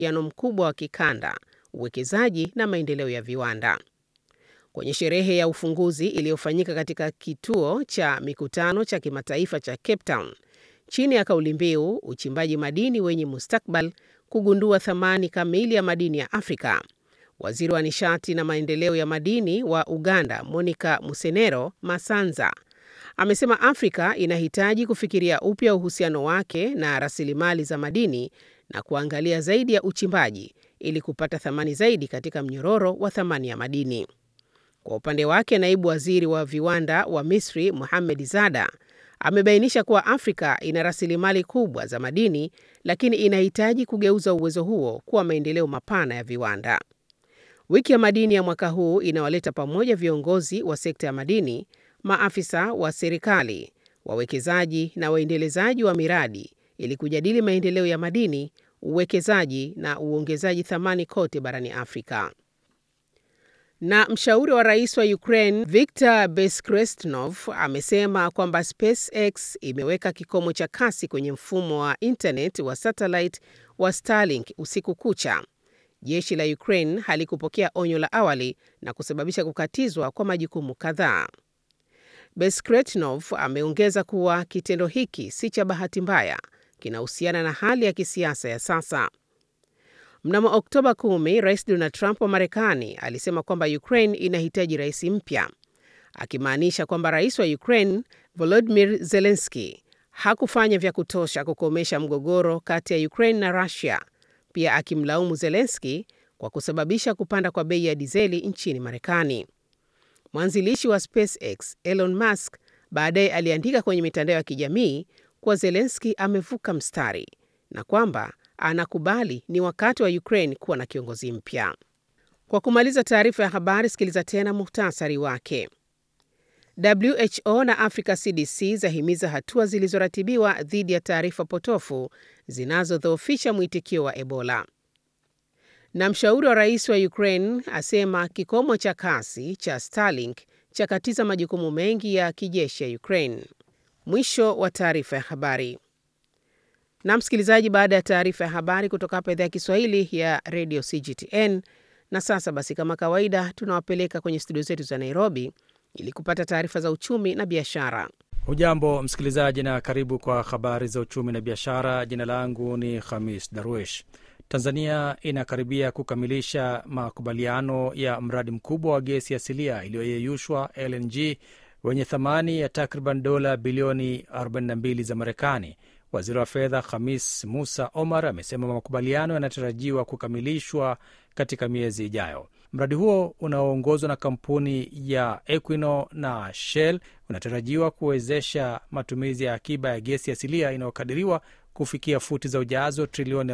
ushirikiano mkubwa wa kikanda, uwekezaji na maendeleo ya viwanda. Kwenye sherehe ya ufunguzi iliyofanyika katika kituo cha mikutano cha kimataifa cha Cape Town chini ya kauli mbiu uchimbaji madini wenye mustakbal, kugundua thamani kamili ya madini ya Afrika, waziri wa nishati na maendeleo ya madini wa Uganda Monica Musenero Masanza amesema Afrika inahitaji kufikiria upya uhusiano wake na rasilimali za madini na kuangalia zaidi ya uchimbaji ili kupata thamani zaidi katika mnyororo wa thamani ya madini. Kwa upande wake, naibu waziri wa viwanda wa Misri Mohamed Zada amebainisha kuwa Afrika ina rasilimali kubwa za madini, lakini inahitaji kugeuza uwezo huo kuwa maendeleo mapana ya viwanda. Wiki ya madini ya mwaka huu inawaleta pamoja viongozi wa sekta ya madini, maafisa wa serikali, wawekezaji na waendelezaji wa miradi ili kujadili maendeleo ya madini, uwekezaji na uongezaji thamani kote barani Afrika. Na mshauri wa rais wa Ukraine Viktor Beskresnov amesema kwamba SpaceX imeweka kikomo cha kasi kwenye mfumo wa internet wa satellite wa Starlink usiku kucha. Jeshi la Ukraine halikupokea onyo la awali na kusababisha kukatizwa kwa majukumu kadhaa. Beskretnov ameongeza kuwa kitendo hiki si cha bahati mbaya, kinahusiana na hali ya kisiasa ya sasa. Mnamo Oktoba 10, Rais Donald Trump wa Marekani alisema kwamba Ukraine inahitaji rais mpya, akimaanisha kwamba rais wa Ukraine Volodymyr Zelensky hakufanya vya kutosha kukomesha mgogoro kati ya Ukraine na Russia, pia akimlaumu Zelensky kwa kusababisha kupanda kwa bei ya dizeli nchini Marekani. Mwanzilishi wa SpaceX Elon Musk baadaye aliandika kwenye mitandao ya kijamii kuwa Zelensky amevuka mstari na kwamba anakubali ni wakati wa Ukraine kuwa na kiongozi mpya. Kwa kumaliza taarifa ya habari, sikiliza tena muhtasari wake. WHO na Africa CDC zahimiza hatua zilizoratibiwa dhidi ya taarifa potofu zinazodhoofisha mwitikio wa Ebola. Na mshauri wa rais wa Ukraine asema kikomo cha kasi cha Starlink chakatiza majukumu mengi ya kijeshi ya Ukraine. Mwisho wa taarifa ya habari. Na msikilizaji, baada ya taarifa ya habari kutoka hapa idhaa ya Kiswahili ya Radio CGTN. Na sasa basi, kama kawaida, tunawapeleka kwenye studio zetu za Nairobi ili kupata taarifa za uchumi na biashara. Hujambo msikilizaji, na karibu kwa habari za uchumi na biashara. Jina langu ni Khamis Darwish. Tanzania inakaribia kukamilisha makubaliano ya mradi mkubwa wa gesi asilia iliyoyeyushwa LNG wenye thamani ya takriban dola bilioni 42 za Marekani. Waziri wa fedha Khamis Musa Omar amesema makubaliano yanatarajiwa kukamilishwa katika miezi ijayo. Mradi huo unaoongozwa na kampuni ya Equinor na Shell unatarajiwa kuwezesha matumizi ya akiba ya gesi asilia inayokadiriwa kufikia futi za ujazo trilioni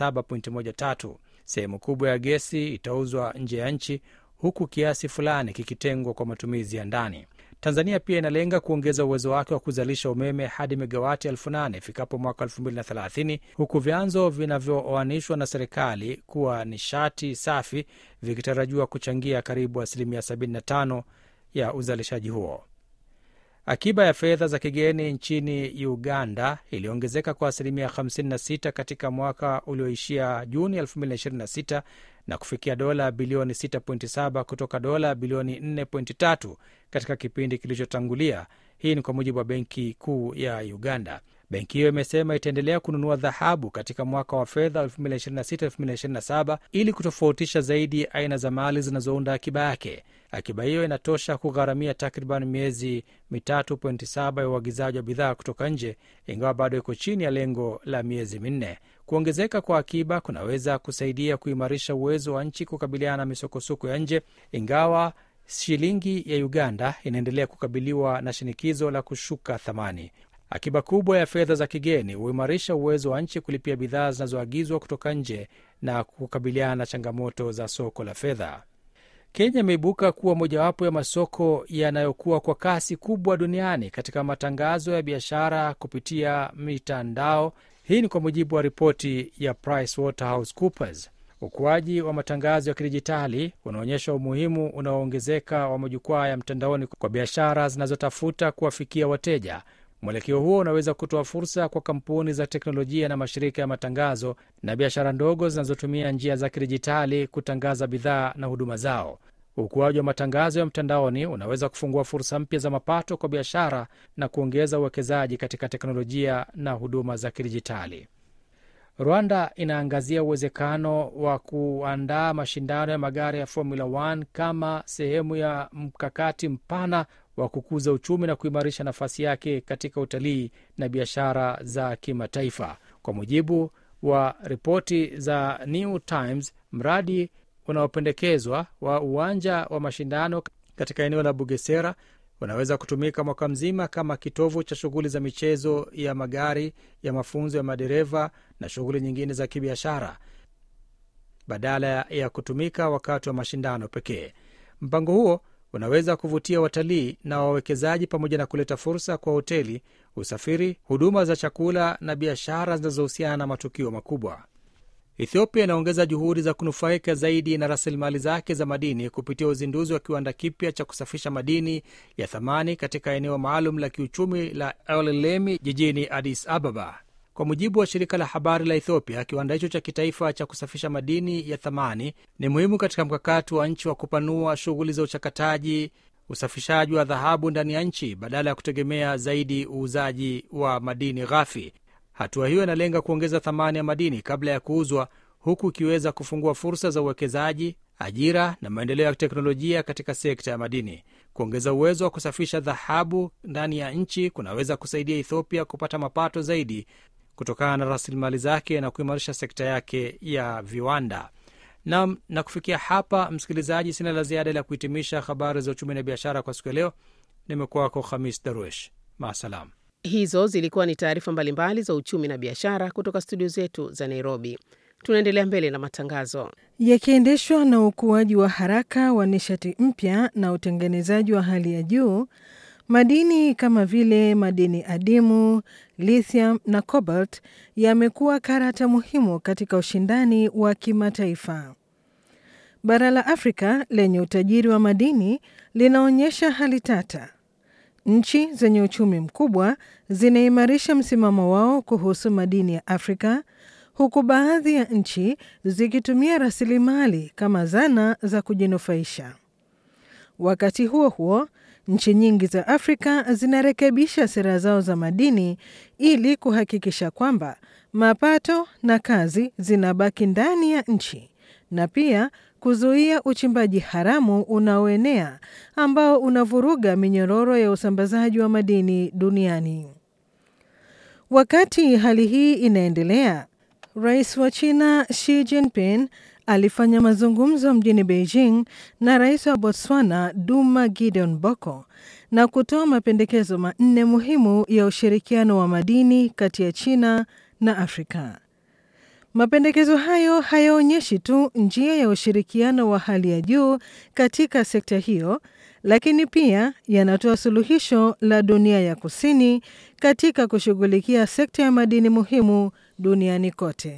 47.13. Sehemu kubwa ya gesi itauzwa nje ya nchi huku kiasi fulani kikitengwa kwa matumizi ya ndani. Tanzania pia inalenga kuongeza uwezo wake wa kuzalisha umeme hadi megawati elfu nane ifikapo mwaka 2030 huku vyanzo vinavyooanishwa na serikali kuwa nishati safi vikitarajiwa kuchangia karibu asilimia 75 ya uzalishaji huo. Akiba ya fedha za kigeni nchini Uganda iliongezeka kwa asilimia 56 katika mwaka ulioishia Juni 2026 na kufikia dola bilioni 6.7 kutoka dola bilioni 4.3 katika kipindi kilichotangulia. Hii ni kwa mujibu wa benki kuu ya Uganda. Benki hiyo imesema itaendelea kununua dhahabu katika mwaka wa fedha 2026/2027 ili kutofautisha zaidi aina za mali zinazounda akiba yake. Akiba hiyo inatosha kugharamia takriban miezi 3.7 ya uagizaji wa bidhaa kutoka nje, ingawa bado iko chini ya lengo la miezi minne. Kuongezeka kwa akiba kunaweza kusaidia kuimarisha uwezo wa nchi kukabiliana na misokosoko ya nje, ingawa shilingi ya Uganda inaendelea kukabiliwa na shinikizo la kushuka thamani. Akiba kubwa ya fedha za kigeni huimarisha uwezo wa nchi kulipia bidhaa zinazoagizwa kutoka nje na kukabiliana na changamoto za soko la fedha. Kenya imeibuka kuwa mojawapo ya masoko yanayokuwa kwa kasi kubwa duniani katika matangazo ya biashara kupitia mitandao. Hii ni kwa mujibu wa ripoti ya PricewaterhouseCoopers. Ukuaji wa matangazo ya kidijitali unaonyesha umuhimu unaoongezeka wa majukwaa ya mtandaoni kwa biashara zinazotafuta kuwafikia wateja. Mwelekeo huo unaweza kutoa fursa kwa kampuni za teknolojia na mashirika ya matangazo na biashara ndogo zinazotumia njia za kidijitali kutangaza bidhaa na huduma zao. Ukuaji wa matangazo ya mtandaoni unaweza kufungua fursa mpya za mapato kwa biashara na kuongeza uwekezaji katika teknolojia na huduma za kidijitali. Rwanda inaangazia uwezekano wa kuandaa mashindano ya magari ya Formula 1 kama sehemu ya mkakati mpana wa kukuza uchumi na kuimarisha nafasi yake katika utalii na biashara za kimataifa. Kwa mujibu wa ripoti za New Times, mradi unaopendekezwa wa uwanja wa mashindano katika eneo la Bugesera unaweza kutumika mwaka mzima kama kitovu cha shughuli za michezo ya magari ya mafunzo ya madereva na shughuli nyingine za kibiashara badala ya kutumika wakati wa mashindano pekee. Mpango huo unaweza kuvutia watalii na wawekezaji pamoja na kuleta fursa kwa hoteli, usafiri, huduma za chakula na biashara zinazohusiana na matukio makubwa. Ethiopia inaongeza juhudi za kunufaika zaidi na rasilimali zake za madini kupitia uzinduzi wa kiwanda kipya cha kusafisha madini ya thamani katika eneo maalum la kiuchumi la Elelemi jijini Addis Ababa. Kwa mujibu wa shirika la habari la Ethiopia, kiwanda hicho cha kitaifa cha kusafisha madini ya thamani ni muhimu katika mkakati wa nchi wa kupanua shughuli za uchakataji, usafishaji wa dhahabu ndani ya nchi badala ya kutegemea zaidi uuzaji wa madini ghafi. Hatua hiyo inalenga kuongeza thamani ya madini kabla ya kuuzwa, huku ikiweza kufungua fursa za uwekezaji, ajira na maendeleo ya teknolojia katika sekta ya madini. Kuongeza uwezo wa kusafisha dhahabu ndani ya nchi kunaweza kusaidia Ethiopia kupata mapato zaidi kutokana na rasilimali zake na kuimarisha sekta yake ya viwanda. Nam, na kufikia hapa, msikilizaji, sina la ziada la kuhitimisha habari za uchumi na biashara kwa siku ya leo. Nimekuwa wako Khamis Darwesh, maasalam. Hizo zilikuwa ni taarifa mbalimbali za uchumi na biashara kutoka studio zetu za Nairobi. Tunaendelea mbele na matangazo yakiendeshwa na ukuaji wa haraka wa nishati mpya na utengenezaji wa hali ya juu. Madini kama vile madini adimu, lithium na cobalt yamekuwa karata muhimu katika ushindani wa kimataifa. Bara la Afrika lenye utajiri wa madini linaonyesha hali tata. Nchi zenye uchumi mkubwa zinaimarisha msimamo wao kuhusu madini ya Afrika, huku baadhi ya nchi zikitumia rasilimali kama zana za kujinufaisha. Wakati huo huo, nchi nyingi za Afrika zinarekebisha sera zao za madini ili kuhakikisha kwamba mapato na kazi zinabaki ndani ya nchi na pia kuzuia uchimbaji haramu unaoenea ambao unavuruga minyororo ya usambazaji wa madini duniani. Wakati hali hii inaendelea, Rais wa China Xi Jinping alifanya mazungumzo mjini Beijing na Rais wa Botswana Duma Gideon Boko na kutoa mapendekezo manne muhimu ya ushirikiano wa madini kati ya China na Afrika. Mapendekezo hayo hayaonyeshi tu njia ya ushirikiano wa hali ya juu katika sekta hiyo, lakini pia yanatoa suluhisho la dunia ya kusini katika kushughulikia sekta ya madini muhimu duniani kote.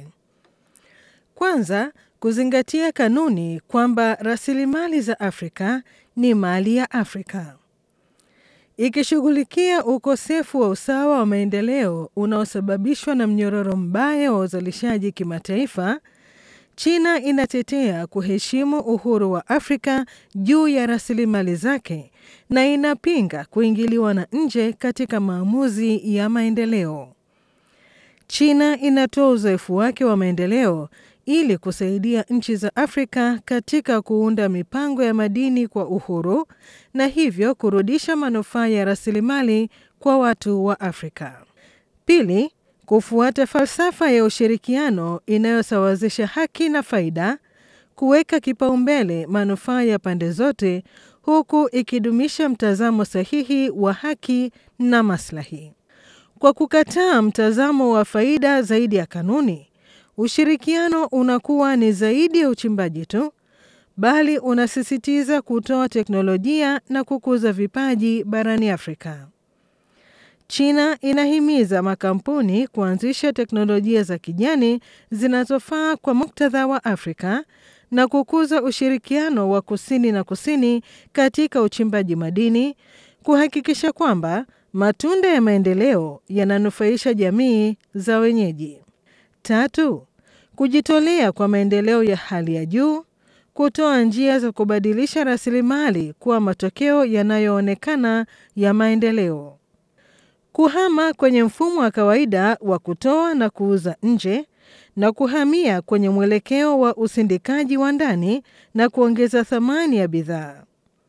Kwanza, kuzingatia kanuni kwamba rasilimali za Afrika ni mali ya Afrika. Ikishughulikia ukosefu wa usawa wa maendeleo unaosababishwa na mnyororo mbaya wa uzalishaji kimataifa, China inatetea kuheshimu uhuru wa Afrika juu ya rasilimali zake na inapinga kuingiliwa na nje katika maamuzi ya maendeleo. China inatoa uzoefu wake wa maendeleo ili kusaidia nchi za Afrika katika kuunda mipango ya madini kwa uhuru na hivyo kurudisha manufaa ya rasilimali kwa watu wa Afrika. Pili, kufuata falsafa ya ushirikiano inayosawazisha haki na faida, kuweka kipaumbele manufaa ya pande zote huku ikidumisha mtazamo sahihi wa haki na maslahi. Kwa kukataa mtazamo wa faida zaidi ya kanuni, ushirikiano unakuwa ni zaidi ya uchimbaji tu, bali unasisitiza kutoa teknolojia na kukuza vipaji barani Afrika. China inahimiza makampuni kuanzisha teknolojia za kijani zinazofaa kwa muktadha wa Afrika na kukuza ushirikiano wa kusini na kusini katika uchimbaji madini, kuhakikisha kwamba matunda ya maendeleo yananufaisha jamii za wenyeji. Tatu, kujitolea kwa maendeleo ya hali ya juu, kutoa njia za kubadilisha rasilimali kuwa matokeo yanayoonekana ya maendeleo. Kuhama kwenye mfumo wa kawaida wa kutoa na kuuza nje na kuhamia kwenye mwelekeo wa usindikaji wa ndani na kuongeza thamani ya bidhaa.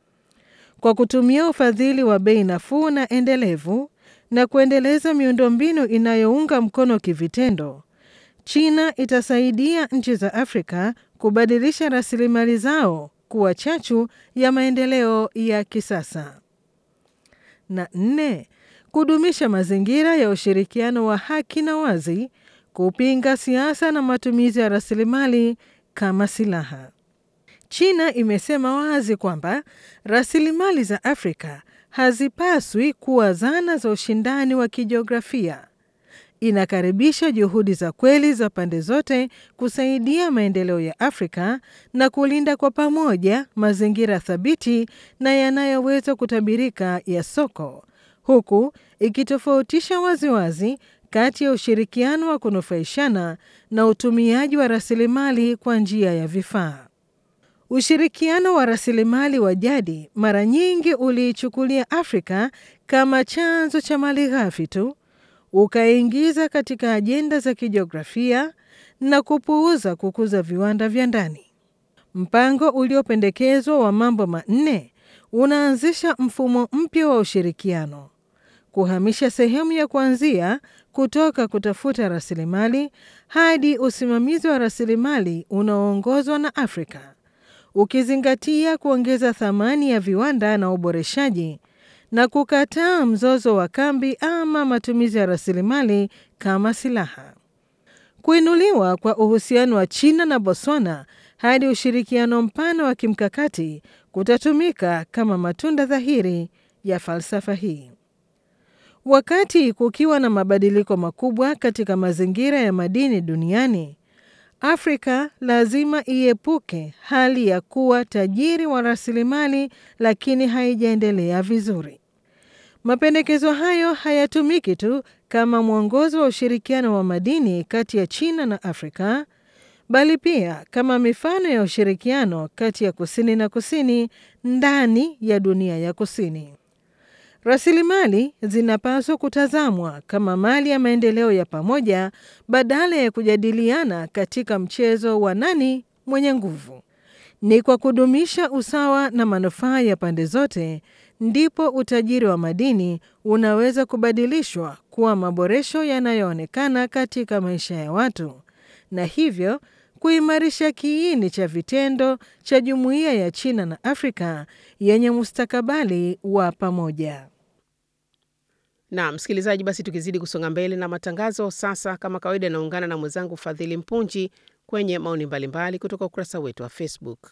Kwa kutumia ufadhili wa bei nafuu na endelevu na kuendeleza miundombinu inayounga mkono kivitendo, China itasaidia nchi za Afrika kubadilisha rasilimali zao kuwa chachu ya maendeleo ya kisasa. Na nne, kudumisha mazingira ya ushirikiano wa haki na wazi, kupinga siasa na matumizi ya rasilimali kama silaha. China imesema wazi kwamba rasilimali za Afrika hazipaswi kuwa zana za ushindani wa kijiografia. Inakaribisha juhudi za kweli za pande zote kusaidia maendeleo ya Afrika na kulinda kwa pamoja mazingira thabiti na yanayoweza kutabirika ya soko, huku ikitofautisha waziwazi kati ya ushirikiano wa kunufaishana na utumiaji wa rasilimali kwa njia ya vifaa. Ushirikiano wa rasilimali wa jadi mara nyingi uliichukulia Afrika kama chanzo cha malighafi tu, ukaingiza katika ajenda za kijiografia na kupuuza kukuza viwanda vya ndani. Mpango uliopendekezwa wa mambo manne unaanzisha mfumo mpya wa ushirikiano, kuhamisha sehemu ya kuanzia kutoka kutafuta rasilimali hadi usimamizi wa rasilimali unaoongozwa na Afrika ukizingatia kuongeza thamani ya viwanda na uboreshaji na kukataa mzozo wa kambi ama matumizi ya rasilimali kama silaha. Kuinuliwa kwa uhusiano wa China na Botswana hadi ushirikiano mpana wa kimkakati kutatumika kama matunda dhahiri ya falsafa hii. Wakati kukiwa na mabadiliko makubwa katika mazingira ya madini duniani, Afrika lazima iepuke hali ya kuwa tajiri wa rasilimali lakini haijaendelea vizuri. Mapendekezo hayo hayatumiki tu kama mwongozo wa ushirikiano wa madini kati ya China na Afrika, bali pia kama mifano ya ushirikiano kati ya kusini na kusini ndani ya dunia ya kusini. Rasilimali zinapaswa kutazamwa kama mali ya maendeleo ya pamoja badala ya kujadiliana katika mchezo wa nani mwenye nguvu. Ni kwa kudumisha usawa na manufaa ya pande zote ndipo utajiri wa madini unaweza kubadilishwa kuwa maboresho yanayoonekana katika maisha ya watu na hivyo kuimarisha kiini cha vitendo cha jumuiya ya China na Afrika yenye mustakabali wa pamoja. Na msikilizaji, basi tukizidi kusonga mbele na matangazo sasa, kama kawaida, inaungana na mwenzangu Fadhili Mpunji kwenye maoni mbalimbali kutoka ukurasa wetu wa Facebook.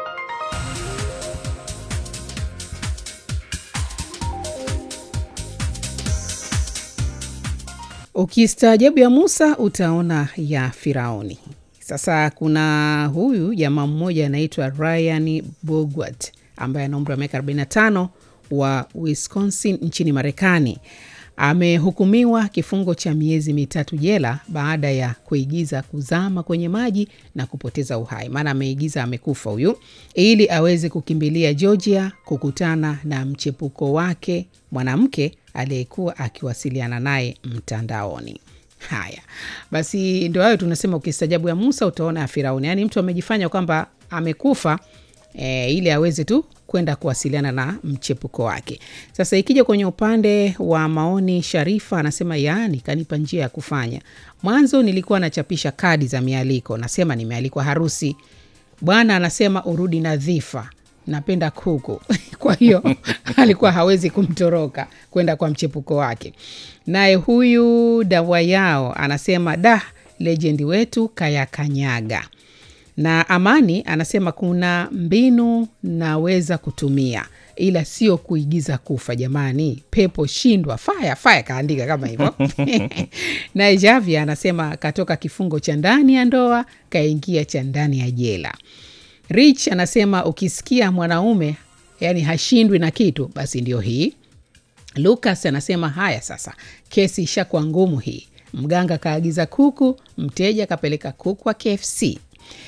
Ukistaajabu ya Musa utaona ya Firauni. Sasa kuna huyu jamaa mmoja anaitwa Ryan Bogwat ambaye ana umri wa miaka 45 wa Wisconsin nchini Marekani. Amehukumiwa kifungo cha miezi mitatu jela baada ya kuigiza kuzama kwenye maji na kupoteza uhai. Maana ameigiza amekufa huyu, ili aweze kukimbilia Georgia kukutana na mchepuko wake mwanamke aliyekuwa akiwasiliana naye mtandaoni. Haya basi, ndo hayo tunasema, ukistajabu ya Musa utaona ya Firauni. Yaani mtu amejifanya kwamba amekufa e, ili aweze tu kwenda kuwasiliana na mchepuko wake. Sasa ikija kwenye upande wa maoni, Sharifa anasema yaani, kanipa njia ya kufanya. Mwanzo nilikuwa nachapisha kadi za mialiko, nasema nimealikwa harusi. Bwana anasema urudi nadhifa, napenda kuku kwa hiyo alikuwa hawezi kumtoroka kwenda kwa mchepuko wake. Naye huyu dawa yao anasema da, lejendi wetu kayakanyaga na Amani anasema kuna mbinu naweza kutumia ila sio kuigiza kufa jamani, pepo shindwa. Faya faya kaandika kama hivyo. Naye Javia anasema katoka kifungo cha ndani ya ndoa kaingia cha ndani ya jela. Rich anasema ukisikia mwanaume yani hashindwi na kitu, basi ndio hii Lucas anasema haya sasa, kesi ishakuwa ngumu hii. Mganga kaagiza kuku, mteja kapeleka kuku wa KFC.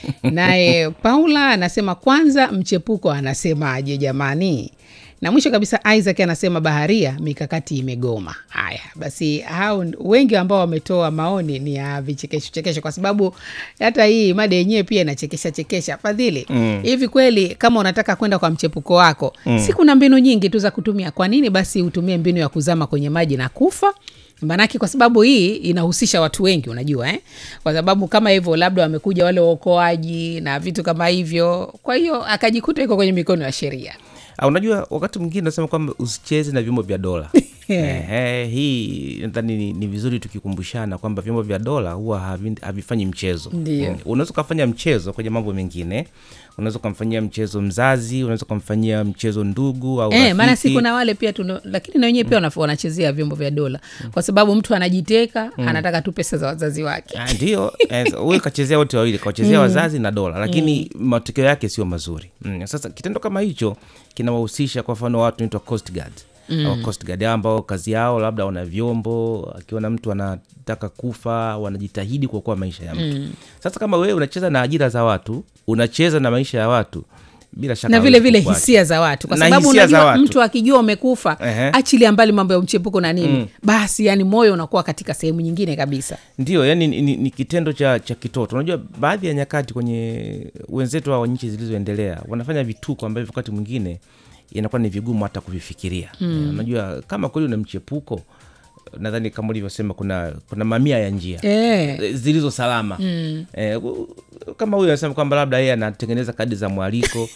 Naye Paula anasema kwanza, mchepuko anasemaje jamani? Na mwisho kabisa Isaac anasema baharia, mikakati imegoma. Haya basi, hao wengi ambao wametoa maoni ni ya vichekesho chekesho, kwa sababu hata hii mada yenyewe pia inachekesha chekesha. Fadhili, hivi kweli kama unataka kwenda kwa mchepuko wako si kuna mbinu nyingi tu za kutumia? Kwa nini basi utumie mbinu ya kuzama kwenye maji na kufa? Maanake kwa sababu hii inahusisha watu wengi, unajua eh? Kwa sababu kama hivyo, labda wamekuja wale waokoaji na vitu kama hivyo, kwa hiyo akajikuta iko kwenye mikono ya sheria. Ah, unajua wakati mwingine nasema kwamba usicheze na vyombo vya dola Ehe, hii nadhani ni, ni vizuri tukikumbushana kwamba vyombo vya dola huwa havi- havifanyi mchezo Ndio. Mm. unaweza ukafanya mchezo kwenye mambo mengine unaweza ukamfanyia mchezo mzazi unaweza ukamfanyia mchezo ndugu au Eh, maana si rafiki. kuna wale pia tuno, lakini na wenyewe pia wanaf- wanachezea vyombo vya dola kwa sababu mtu anajiteka anataka tu pesa za wazazi wake. Ah, ndio eh, huyu kachezea wote wawili kawachezea wazazi na dola lakini matokeo yake sio mazuri mm. sasa kitendo kama hicho kinawahusisha kwa mfano watu naitwa coast guard au coast guard ambao kazi yao labda wana vyombo akiona mtu anataka kufa wanajitahidi kuokoa maisha ya mtu sasa kama wewe unacheza na ajira za watu unacheza na maisha ya watu bila shaka na vile hawezi vile kukuacha. hisia za watu, kwa Na sababu hisia za unajua watu. mtu akijua umekufa, Ehe. achilia mbali mambo ya mchepuko na nini, basi yani moyo unakuwa katika sehemu nyingine kabisa. ndio yani ni, ni, ni kitendo cha, cha kitoto unajua baadhi ya nyakati kwenye wenzetu wa nchi zilizoendelea wanafanya vituko ambavyo wakati mwingine inakuwa ni vigumu hata kuvifikiria mm. unajua kama kweli una mchepuko nadhani kama ulivyosema kuna kuna mamia ya njia Eh. eh, zilizo salama mm. eh, u- kama huyu anasema kwamba labda yeye anatengeneza kadi za mwaliko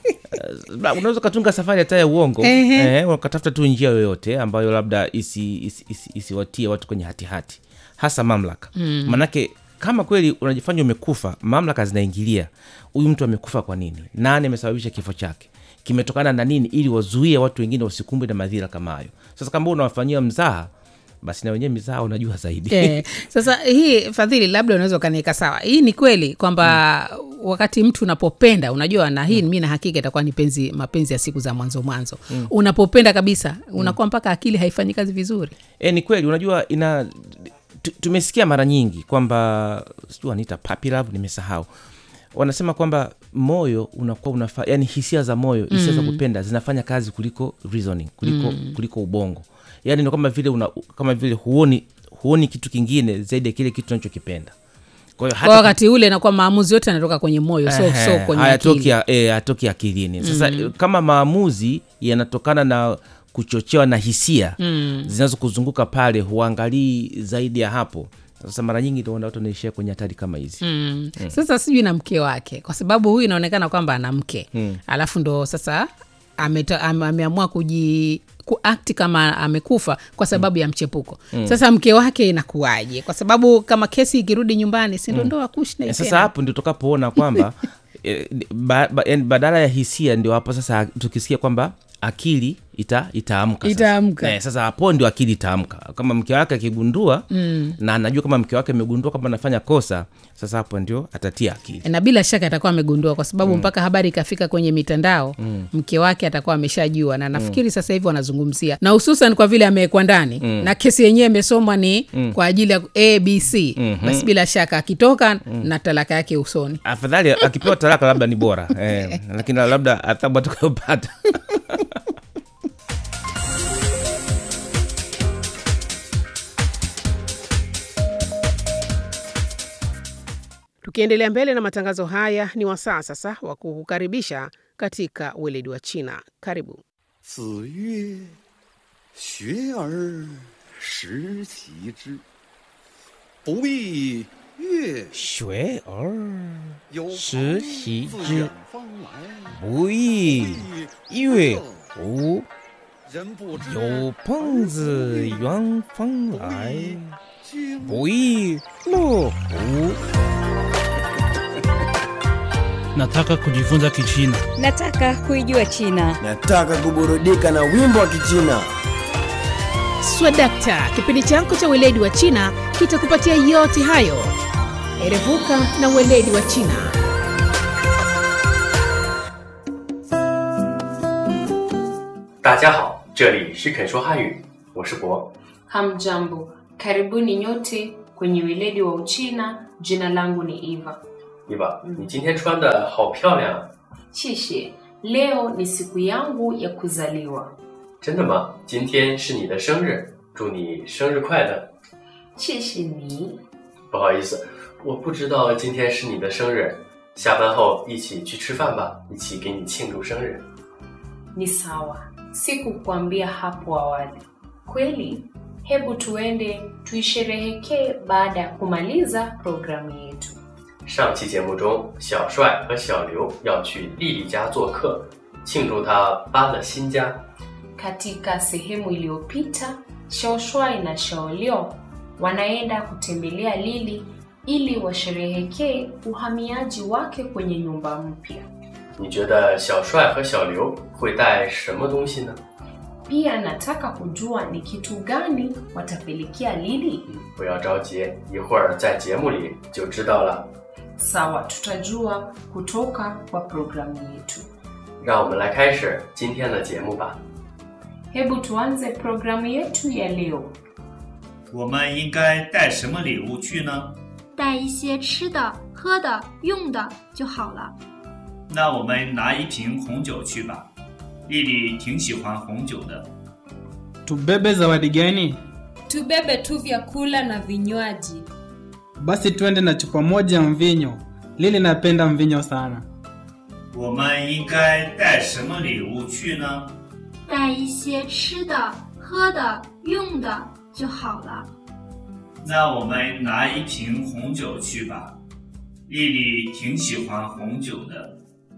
Eh, unaweza ukatunga safari hata ya uongo Ehe. eh, ukatafuta tu njia yoyote ambayo labda isiwatie isi, isi, isiwatie watu kwenye hatihati hasa mamlaka mm. manake kama kweli unajifanya umekufa mamlaka zinaingilia huyu mtu amekufa kwa nini nani amesababisha kifo chake kimetokana na nini ili wazuie watu wengine wasikumbwe na madhira kama hayo sasa kama unawafanyia mzaha basi na wenyewe mizaha unajua zaidi Eh, sasa hii Fadhili, labda unaweza ukaniweka sawa. Hii ni kweli kwamba wakati mtu unapopenda, unajua, na hii mi na hakika itakuwa ni penzi, mapenzi ya siku za mwanzo mwanzo. Unapopenda kabisa, unakuwa mpaka akili haifanyi kazi vizuri. e, ni kweli unajua ina tu- tumesikia mara nyingi kwamba sijui wanaita puppy love nimesahau wanasema kwamba moyo unakuwa unafa yani hisia za moyo hisia za kupenda zinafanya kazi kuliko reasoning kuliko, kuliko ubongo yani ni kama vile una, kama vile huoni huoni kitu kingine zaidi ya kile kitu unachokipenda kwa hiyo Kwa hata wakati ule nakuwa maamuzi yote yanatoka kwenye moyo, so, Ehe, so kwenye hayatoki akili. ya- eh, hayatoki akilini sasa kama maamuzi yanatokana na kuchochewa na hisia mm. zinazokuzunguka pale huangalii zaidi ya hapo sasa mara nyingi ndio watu wanaishia kwenye hatari kama hizi Mm. Sasa sijui na mke wake, kwa sababu huyu inaonekana kwamba ana mke alafu ndo sasa ameta- ame- ameamua kuji kuakti kama amekufa kwa sababu ya mchepuko. Sasa mke wake inakuwaje? Kwa sababu kama kesi ikirudi nyumbani, si ndo ndoa kushna Eh, sasa hapo ndio tukapoona kwamba eh, ba, ba, yani badala ya hisia ndio hapo sasa tukisikia kwamba akili ita itaamka sasa. Itaamka. Eh, sasa hapo ndio akili itaamka kama mke wake akigundua mm. na anajua kama mke wake amegundua kwamba anafanya kosa sasa hapo ndio atatia akili na bila shaka atakuwa amegundua kwa sababu mpaka habari ikafika kwenye mitandao mke wake atakuwa ameshajua na nafikiri sasa hivi wanazungumzia na hususan kwa vile amewekwa ndani na kesi yenyewe imesomwa ni kwa ajili ya abc basi bila shaka akitoka na talaka yake usoni afadhali akipewa talaka labda ni bora eh, lakini labda adhabu atakayopata tukiendelea mbele na matangazo haya ni wasaa sasa wa kukukaribisha katika weledi wa china karibu 子曰：“学而时齐之，不亦乐学而有时朋习自之远方来， 不亦乐乎？ 人不知有朋自远方来， 君不亦乐乎？ Nataka kujifunza Kichina. Nataka kuijua China. Nataka kuburudika na wimbo wa Kichina. swadakta kipindi chako cha weledi wa china kitakupatia yote hayo erevuka na weledi wa china 大家好， 这里是肯说汉语，我是博。 Hamjambo, karibuni nyote kwenye weledi wa Uchina. Jina langu ni Eva. 伊娃，你今天穿的好漂亮啊！ Sheshe, leo ni siku yangu ya kuzaliwa. 真的吗？今天是你的生日，祝你生日快乐。 Sheshe ni 不好意思，我不知道今天是你的生日。下班后一起去吃饭吧，一起给你庆祝生日。 ni sawa, sikukwambia hapo awali. Kweli? Hebu tuende tuisherehekee baada ya kumaliza programu yetu. 上期节目中，小帅和小刘要去丽丽家做客，庆祝她搬了新家。 Katika sehemu iliyopita, Shaoshwai na Shaolio wanaenda kutembelea Lili ili washerehekee uhamiaji wake kwenye nyumba mpya. 你觉得小帅和小刘会带什么东西呢？ Pia nataka kujua ni kitu gani watapelekea Lili. 不要着急，一会儿在节目里就知道了。 Sawa, tutajua kutoka kwa programu yetu. 让我们来开始今天的节目吧。 Hebu tuanze programu yetu ya leo. 我们应该带什么礼物去呢？ 带一些吃的、喝的、用的就好了。 那我们拿一瓶红酒去吧。丽丽挺喜欢红酒的。 Tubebe zawadi gani? Tubebe tu vyakula na vinywaji. Basi twende na chupa moja ya mvinyo. Lili napenda mvinyo sana. 我们应该带什么礼物去呢？ 带一些吃的、喝的、用的就好了。 那我们拿一瓶红酒去吧。丽丽挺喜欢红酒的。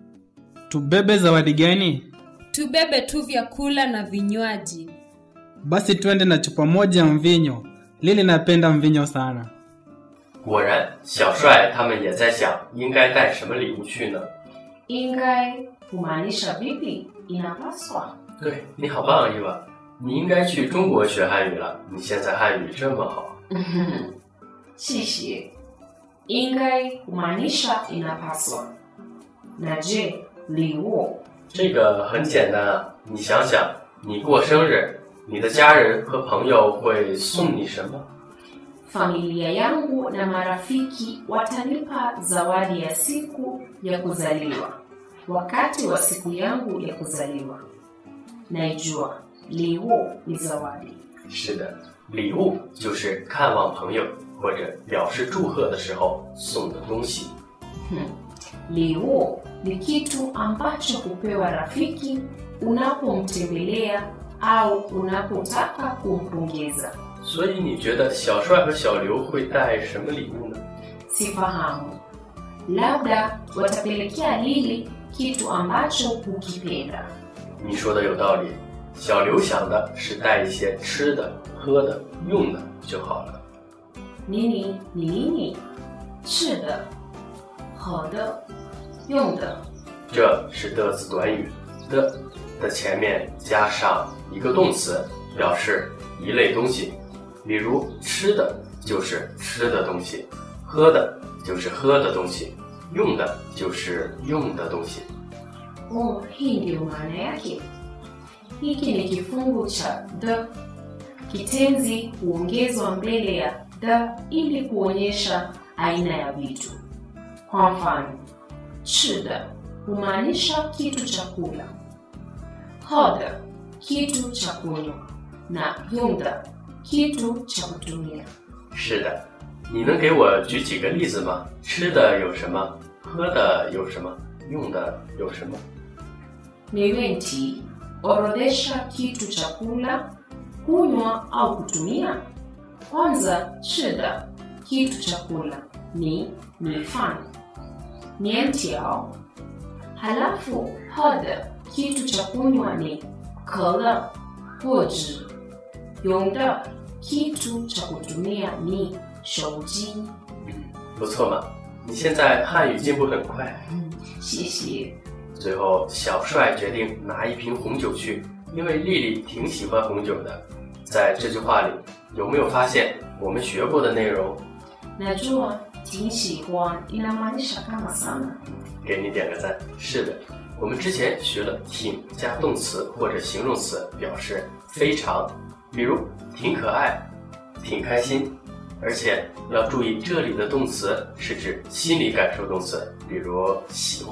Tubebe zawadi gani? Tubebe tu vyakula na vinywaji. Basi twende na chupa moja ya mvinyo. Lili napenda mvinyo sana. 果然，小帅他们也在想应该带什么礼物去呢？ Ingai kumaanisha vipi? Inapaswa. 对你好棒，伊娃，你应该去中国学汉语了。你现在汉语这么好。 Shishi. Ingai kumaanisha inapaswa. Na je, liu 这个很简单啊，你想想，你过生日，你的家人和朋友会送你什么？ familia yangu na marafiki watanipa zawadi ya siku ya kuzaliwa wakati wa siku yangu ya kuzaliwa. Naijua liu ni zawadi. 是的，礼物就是看望朋友或者表示祝贺的时候送的东西。 Hmm. Liu ni kitu ambacho hupewa rafiki unapomtembelea au unapotaka kumpongeza. 所以你觉得小帅和小刘会带什么礼物呢？ Sifahamu, labda watapelekea Lili kitu ambacho hukipenda. 你说的有道理。小刘想的是带一些吃的、喝的、用的就好了。 Nini ni nini? 吃的、喝的、用的。 这是的字短语，的的前面加上一个动词，表示一类东西。比如吃的就是吃的东西，喝的就是喝的东西，用的就是用的东西。 Oh, hii ndiyo maana yake. Hiki ni kifungu cha the. Kitenzi huongezwa mbele ya the ili kuonyesha aina ya vitu. Kwa mfano, 吃的 humaanisha kitu cha kula, 喝的 kitu cha kunywa, na 用的 kitu cha kutumia. 是的，你能给我举几个例子吗？吃的有什么？喝的有什么？用的有什么？ Niwenti, orodhesha kitu cha kula, kunywa au kutumia. Kwanza, 吃的 kitu cha kula ni mifano nientiao. Halafu 喝的 kitu cha kunywa ni 可乐或者用的 kitu cha kutumia ni 手机。 不错嘛，你现在汉语进步很快。 谢谢。 最后，小帅决定拿一瓶红酒去，因为丽丽挺喜欢红酒的。在这句话里，有没有发现我们学过的内容？ Najua 挺喜欢 inamaanisha kama sana. 给你点个赞。是的，我们之前学了挺加动词或者形容词表示非常，比如挺可爱、挺开心。而且要注意，这里的动词是指心理感受动词，比如喜欢。